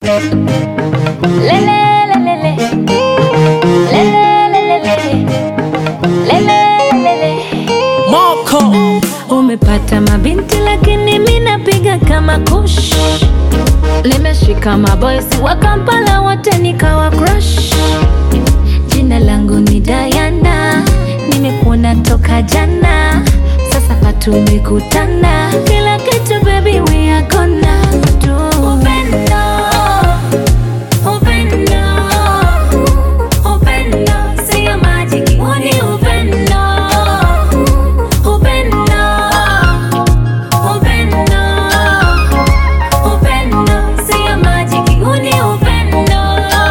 Moko Umepata mabinti lakini mi napiga kama kush. Nimeshika maboysi wa Kampala wote nikawa crush. Jina langu ni Diana, nimekuona toka jana, sasa patumekutana, kila kitu baby we are gonna do. Upendo, upendo, upendo, sio majiki, huu ni upendo, upendo, upendo, upendo, sio majiki, huu ni upendo.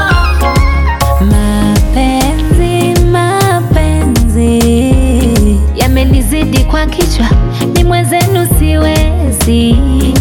Mapenzi, mapenzi yamenizidi kwa kichwa, ni mwenzenu siwezi.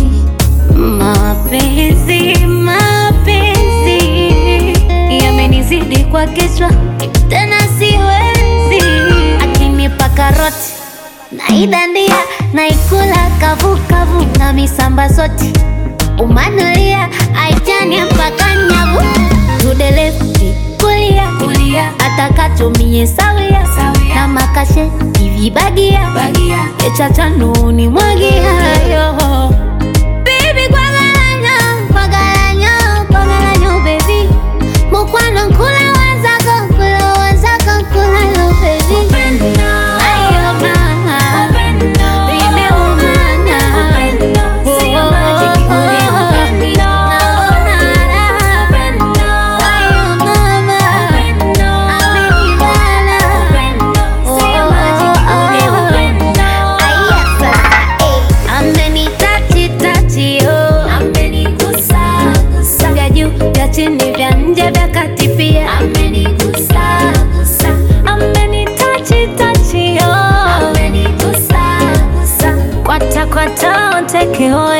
Mapenzi, mapenzi yamenizidi kwa kichwa, tena siwezi. Akinipa karoti naidandia, naikula kavukavu na misamba soti umanulia aitania mpaka nyavu tudelefti kulia kulia atakatumie sawia na makashe ivibagia echachanuni mwagiayo Baby, kwagalanyo, kwagalanyo, kwagalanyo, baby. Mukwano nkula wazako, nkula wazako, nkula yo, baby. Ayo, mama. Nimeumana. Oh, oh, oh, oh. Naona raha. Ayo, mama. Amenibana. Oh, oh, oh. Aya, sasa, eh. Amenitachi tachi oh, amenigusa gusa, vya juu vya chini vya nje vya kati pia amenigusa gusa, amenitachi tachi oh, amenigusa gusa, kwata kwata onteke oh